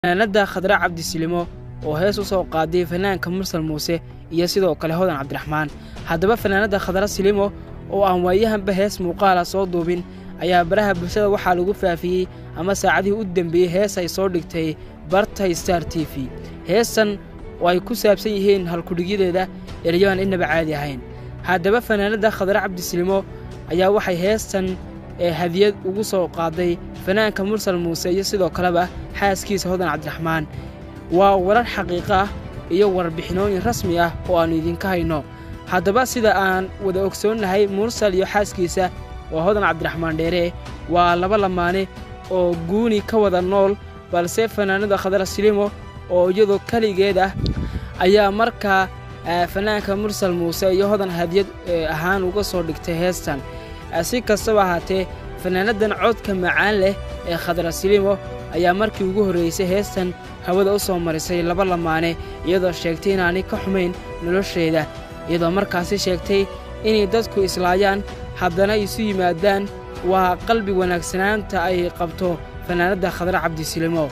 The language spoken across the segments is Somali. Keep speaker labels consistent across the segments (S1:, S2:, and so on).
S1: fanaanada khadra cabdisilimo oo hees u soo qaaday fanaanka mursal muuse iyo sidoo kale hodan cabdiraxmaan haddaba fanaanada khadra silimo oo aan waayahanba hees muuqaala soo duubin ayaa baraha bulshada waxaa lagu faafiyey ama saacadihii u dembeeyey hees ay soo dhigtay barta star t v heestan oo ay ku saabsan yihiin halkudhigyadeeda eryahan inaba caadi ahayn haddaba fanaanada khadra cabdisilimo ayaa waxay heestan hadiyad ugu soo qaaday fanaanka mursal muuse iyo sidoo kaleba xaaskiisa hodan cabdiraxmaan waa warar xaqiiqo ah iyo warbixinooyin rasmi ah oo aannu idinka hayno haddaba sida aan wada ogsoonnahay mursal iyo xaaskiisa waa hodan cabdiraxmaan dheere waa laba lamaane oo guuni ka wada nool balse fanaanada khadra silimo oo iyadoo keligeed ah ayaa markaa fanaanka mursal muuse iyo hodan hadiyad ahaan uga soo dhigtay heestan si kastaba ahaatee fanaanadan codka macaan leh ee khadra silimo ayaa markii ugu horraysay heestan hawada u soo marisay laba lamaane iyadoo sheegtay inaanay ka xumayn nolosheeda iyadoo markaasi sheegtay inay dadku islaayaan haddana isu yimaadaan waa qalbi wanaagsanaanta ay qabto fanaanadda khadra cabdisilimo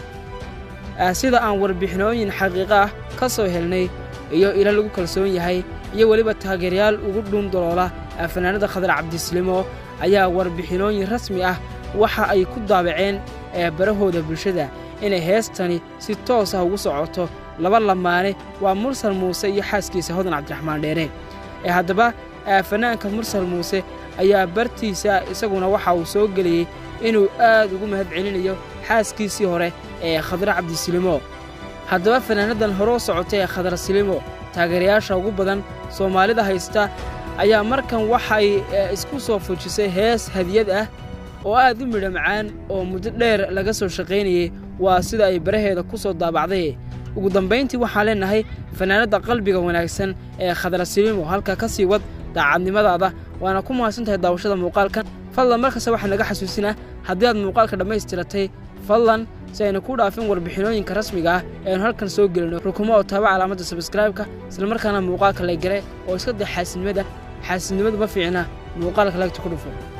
S1: sida aan warbixinooyin xaqiiqo ah ka soo helnay iyo ilo lagu kalsoon yahay iyo weliba taageerayaal ugu dhuundaloola fanaanada khadra cabdisilimo ayaa warbixinooyin rasmi ah waxa ay ku daabaceen barahooda bulshada inay heestani si toos ah ugu socoto laba lamaane waa mursal muuse iyo xaaskiisa hodan cabdiraxmaan dheere haddaba fanaanka mursal muuse ayaa bartiisa isaguna waxa uu soo geliyey inuu aad ugu mahad celinayo xaaskiisii hore ee khadra cabdisilimo haddaba fanaanadan hore u socotay ee khadra silimo taageerayaasha ugu badan soomaalida haysta ayaa markan waxay isku soo fujisay hees hadiyad ah oo aad u midha macaan oo muddo dheer laga soo shaqaynayey waa sida ay baraheeda ku soo daabacday ugu dambayntii waxaan leennahay fanaanadda qalbiga wanaagsan ee khadra silimo halka ka sii wad daacadnimadaada waana ku mahadsan tahay daawashada muuqaalkan fadlan markasta waxaa naga xasuusinaa haddii aad muuqaalka dhammaystiratay fadlan si aynu ku dhaafin warbixinooyinka rasmiga ah ee aynu halkan soo gelino rukumo oo taaba calaamadda sabskraibka islamarkaana muuqaalka laygare oo iska day xaasidnimada xaasidnimadu ma fiicna muuqaalka lagta ku dhufo